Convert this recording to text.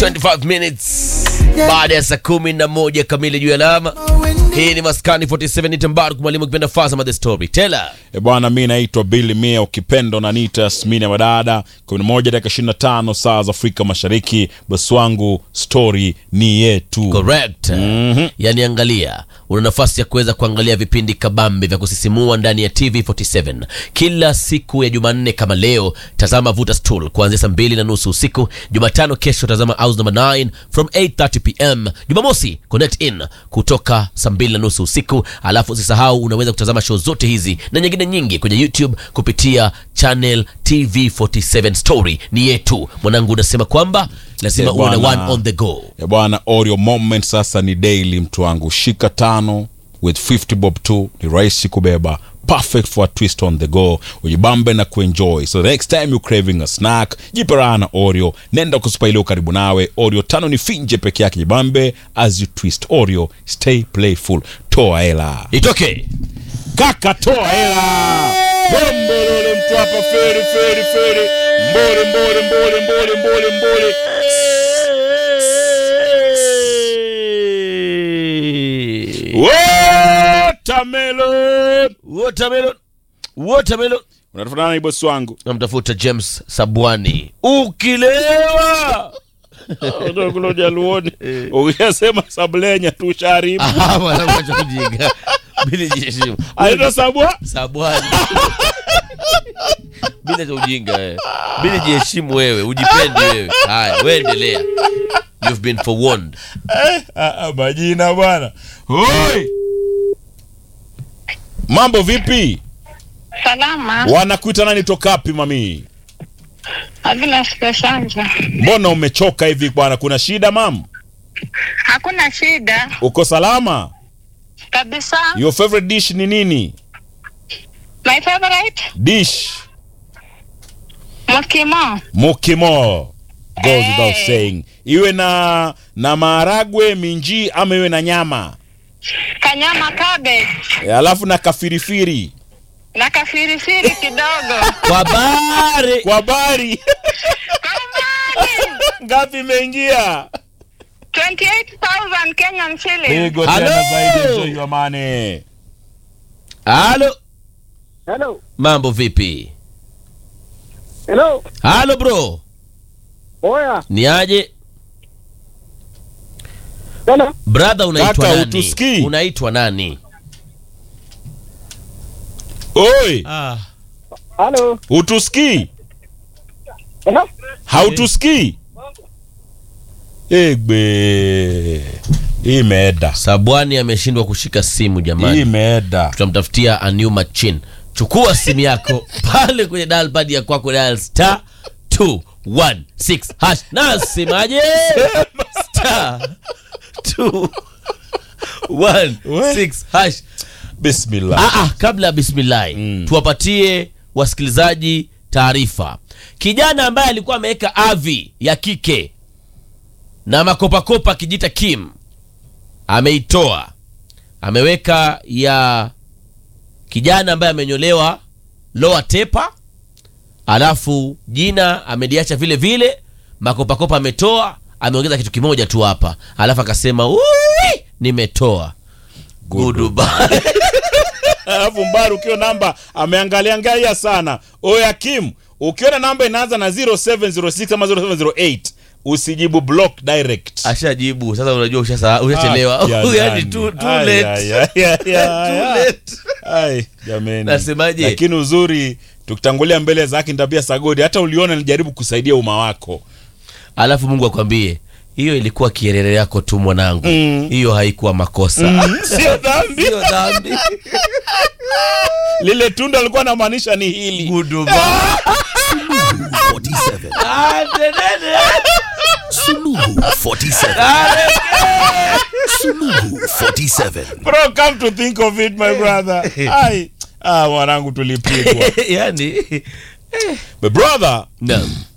25 minutes baada ya saa kumi na moja kamili juu ya alama. Hii ni Maskani 47 ni Tambaru mwalimu kipenda Fazama the Story. Tela. E bwana, mi naitwa Billy Mia, ukipenda unaniita Smini ya Madada. 11 dakika 25 saa za Afrika Mashariki. Bosi wangu, story ni yetu. Correct. Yaani angalia, una nafasi ya kuweza kuangalia vipindi kabambe vya kusisimua ndani ya TV47 kila siku ya Jumanne kama leo. Tazama Vuta Stool kuanzia saa mbili na nusu usiku. Jumatano kesho tazama House number 9 from 8:30 pm. Jumamosi Connect In kutoka saa mbili na nusu usiku. Alafu usisahau unaweza kutazama show zote hizi na nyingine nyingi kwenye YouTube kupitia channel TV47 Story ni yetu. Mwanangu unasema kwamba lazima Eh, uwe na bwana. one on the go. E bwana, Oreo moment sasa ni daily, mtu wangu. Shika tano with 50 bob tu, ni rahisi kubeba perfect for a twist on the go ujibambe na kuenjoy so the next time you craving a snack jipe raha na oreo nenda kusupa iliyo karibu nawe oreo tano ni finje peke yake jibambe as you twist oreo stay playful toa hela Itoke. kaka toa hela bombolole mtu hapa feri feri feri mbole mbole mbole mbole mbole mbole watermelon Watermelon. Watermelon. unatafuta nani bosi wangu Namtafuta James Sabwani. Ukilewa. kulo jaluoni ukishasema sablenya tu sharibu Ah, mwanangu acha kujinga. Bila jiheshimu. aita sabwa Sabwani. Bila cha ujinga wewe. Bila jiheshimu wewe, ujipende wewe. Haya, wewe endelea. You've been forewarned. Ah, ah, majina bwana hoi mambo vipi Salama. wanakuita nani tokapi mami Havina sikashanja. mbona umechoka hivi bwana kuna shida mam Hakuna shida uko salama kabisa. your favorite dish ni nini My favorite dish mokimo. mukimo goes without Eh. saying iwe na na maharagwe minji ama iwe na nyama Kanyama cabbage e, alafu na kafirifiri na kafirifiri kidogo. Kwa bare. kwa bari Kamani. ngapi imeingia 28,000 Kenyan shillings. pigo Hello. tena zaidi enjoy your money Halo. Hello. Mambo vipi? Hello. Halo bro. Oya. Ni aje? Hello. Brother unaitwa Kaka, nani? utusikii? Unaitwa nani? oi Ah. Hello. utusikii Hello. hautusikii egbe imeeda Sabwani ameshindwa kushika simu jamani. imeeda Tutamtafutia a new machine. Chukua simu yako pale kwenye dial pad ya kwako dial star 216 hash. Nasemaje? Star 216 hash. bismillah Ah, ah, kabla ya bismillahi tuwapatie wasikilizaji taarifa. Kijana ambaye alikuwa ameweka avi ya kike na makopakopa akijita Kim ameitoa, ameweka ya kijana ambaye amenyolewa lower tepa, alafu jina ameliacha vile vile, makopakopa ametoa, ameongeza kitu kimoja tu hapa, alafu akasema "Ui, nimetoa goodbye. alafu mbaru ukiwa namba ameangalia angalia sana oya kim ukiona namba inaanza na 0706 ama 0708 usijibu block direct ashajibu sasa unajua ushasa- ushachelewa Ah, ya yani nani. too, too Ai, late. ai, ai, ai, ai, Too ai. late. Ai, jameni Nasemaje? lakini uzuri tukitangulia mbele za haki tabia sagodi hata uliona nilijaribu kusaidia umma wako alafu mungu akwambie hiyo ilikuwa kierere yako tu mwanangu Mm. hiyo haikuwa makosa sio dhambi Sio dhambi lile tunda alikuwa anamaanisha ni hili Goodbye. Ah, tenene. Suluhu 47. Suluhu 47. bro come to think of it my brother ai ah mwanangu tulipigwa yani but brother naam